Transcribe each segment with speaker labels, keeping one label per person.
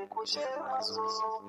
Speaker 1: kushe masu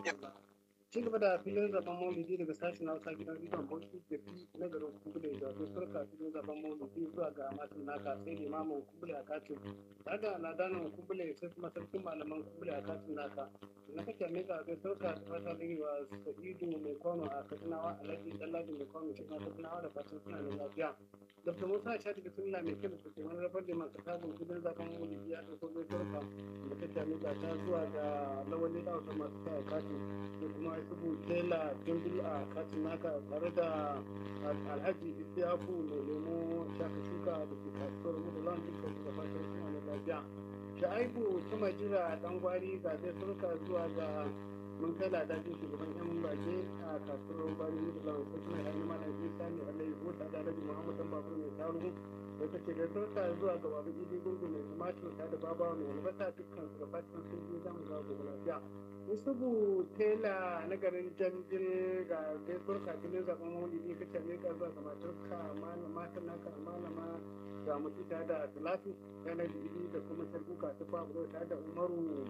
Speaker 2: ci gaba da filin zaben maulidi daga sashen hausa gidan rediyon bauchi da fi na garin kubule da zai sarka filin zaben maulidi zuwa ga matin naka sai limamin kubule a katin daga ladanin kubule sai kuma sarkin malaman kubule a katin naka na kake mika zai sarka da fata wa sa'idu mai kwano a katsinawa alhaji ɗanladi mai kwano shi ma katsinawa da fatan suna da lafiya dr musa shati da sunna mai kyau da ke wani rabar da masu tabin filin zaben maulidi ya ɗauko zai sarka da kake mika ta zuwa ga lawali da wasu masu kaya katin da kuma isubu tela dimbil a katin naka tare da alhaji isiyaku mai lemo shaka shuka da ke kasuwar mudulan dukkan su da fatan suna da lafiya sha'aibu ta majira dan gwari ga zai surka zuwa ga mun kai ladajin shugaban yan bage a kasuwar gwari mudulan sai kuma ya yi mana isa ne alai ko ta da alhaji muhammad dan babur mai taruhu da ta ce da surka zuwa ga babu idi gungu mai tumatir ta da babawa mai albasa dukkan su da fatan sun je zamu ga gobe lafiya Yusufu tela na garin Janjin ga gaisuwar kafinin zaben maulidi ka ce ka zuwa ga matarka malama ta naka malama ga mutu ta da Talatu yana jiri da kuma sarkuka ta fabulo ta da Umaru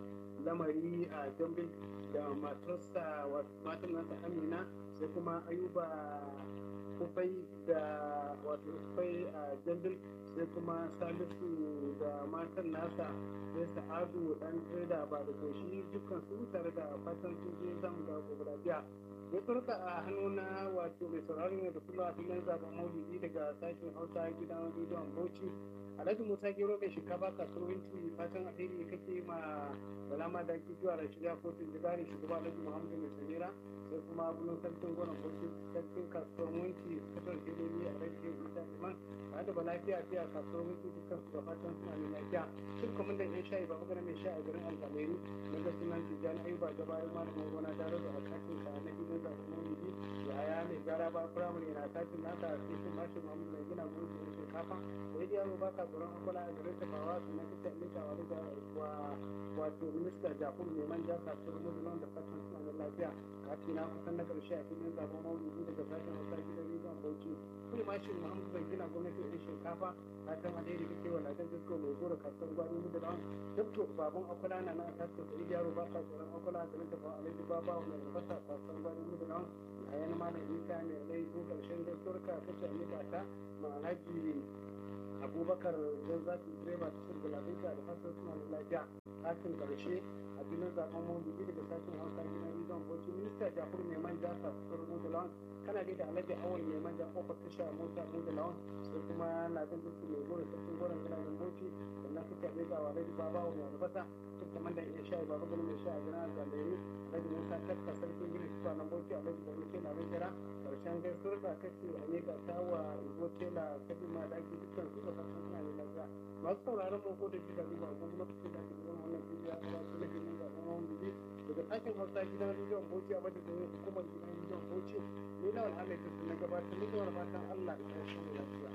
Speaker 2: lamari a Janjin da matarsa matan nasa Amina sai kuma Ayuba kufai da wato kufai a Janjin sai kuma Salisu da matan nasa sai sa'adu dan da ba da goshi dukkan su tare da fatan sun je zamu ga gobe lafiya ya turka a hannu na wato mai sauraron yau da kullum a filin zaben maulidi daga sashen hausa gidan rediyon bauchi alhaji musa gero mai shinkafa kasuwar winci fatan alheri kake ma balama da ke zuwa da shirya kotun jigari shugaba alhaji muhammadu mai samira sai kuma gudun sarkin gwanon bauchi sarkin kasuwar winci kasar geleli a rage isa liman tare da balafiya fiya kasuwar winci dukkan su da fatan suna mai lafiya duk kamar da yan shayi ba magana mai sha a garin alfaleri na ga sunan tijjani ayuba da bayan malamin gona tare da akatin sa na gidan zaɓen maulidi da haya mai gara ba firamare na tatin nasa sai sun bashi mamu mai gina gudu da shinkafa da ya yaro ba ka tsoron akwala a garin tafawa su na kisa mita wa da wa wato minista jakun mai manja kasuwar musulman da fatan suna da lafiya kafin na kusan na karshe a filin zaɓen maulidi daga sashen hausa gidan rediyon bauchi kuma mashin muhammadu bai gina gwamnati da shinkafa fatan alheri kake wa ladan disko mai goro kasuwar gwani musulman dabto babun akwala na na kasuwar da yaro ba ka tsoron akwala da na tafawa alhaji baba wa mai albasa kasuwar gwani musulman a yana malam isa mai rai ko karshen gaskiyar ka kace a nika ta ma alhaji abubakar don za su direba ta shirga lafiya da fasar suna da lafiya katin karshe a filin zaben mawuyi daga sashen hausa gidan rizon bauchi minista jafur mai manja kasuwar mudulawan kana da alhaji awal mai manja kofar tasha mota mudulawan sai kuma ladin dukkan mai goro sarkin goron gidajen bauchi sannan suka mai ga alhaji babawa mai albasa duk kamar da iya sha baba gani mai sha a gina galeri alhaji musa kakka sarkin gina suka nan bauchi alhaji da muke na jira karshen gaisuwar da kake a ne ga tawa igo tela kabi ma da ake dukkan su da fatan suna da lafiya masu sauraron mu ko da shi da riba ko kuma kuke da ke zama wannan bidiyo a wasu na ginin da kuma wani bidiyo daga ɗakin hausa gidan rediyon bauchi a madadin hukumar gidan rediyon bauchi ni na al'amai na gabatar ni da wani fatan allah da ƙarshen lafiya